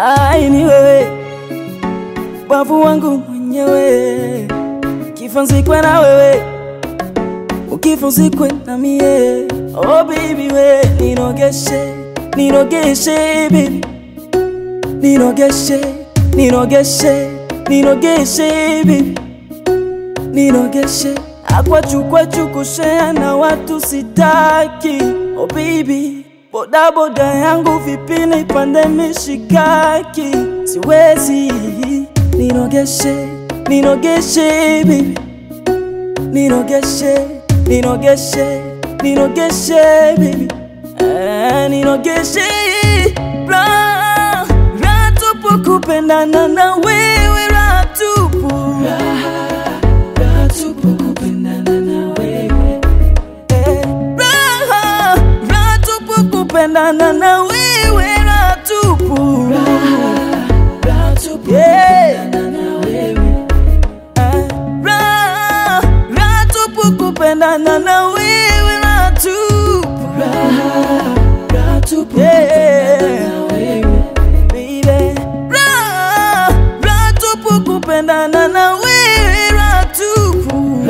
Ai, ni wewe bavu wangu mwenyewe, kifanzikwe na wewe, ukifunzikwe na mie. Oh baby we, nirogeshe, nirogeshe baby, nirogeshe, nirogeshe, nirogeshe baby, nirogeshe akwachu kwachu kushea na watu sitaki. Oh baby, boda boda yangu vipi nipande mishikaki, siwezi. Nirogeshe, nirogeshe baby, nirogeshe, nirogeshe, nirogeshe baby, eh, nirogeshe ra ra tupu kupendana na wewe ra tupu Eh, raha, raha tupu kupendana na wewe raha tupu Yeah. Eh, raha, raha tupu kupendana na wewe raha tupu Yeah. Baby. Raha, raha tupu kupendana na wewe raha tupu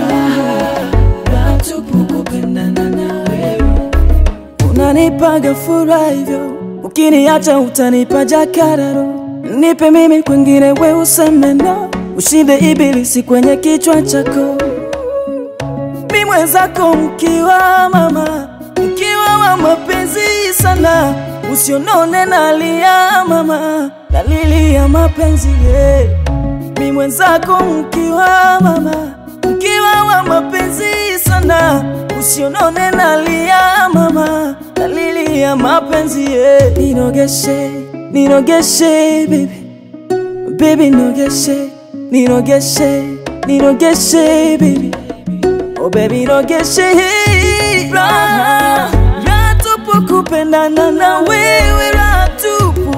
unanipaga furaha hivyo, ukiniacha utanipa jakararo. Nipe mimi kwengine, we useme no, ushinde ibilisi kwenye kichwa chako. Mi mwenzako mkiwa mama, mkiwa wa mapenzi sana, usionone nalia mama, dalili ya mapenzi yeah. Mi mwenzako mkiwa mama, mkiwa wa mapenzi sana, usionone nalia mama, dalili ya mapenzi yeah. Nirogeshe, nirogeshe baby, baby nirogeshe, nirogeshe, nirogeshe baby, oh baby nirogeshe raha, raha tupu kupendana na wewe raha tupu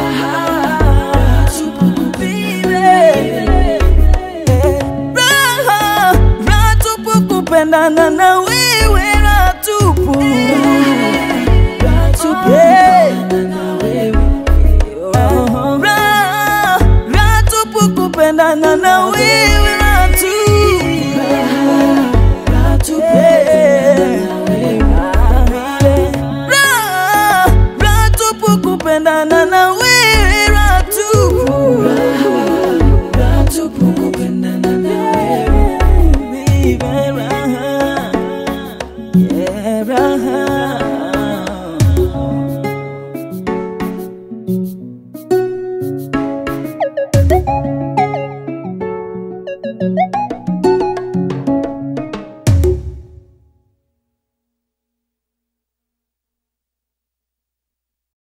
Raha, raha tupu kupendana na wewe raha tupu Yeah. Raha, raha tupu kupendana na wewe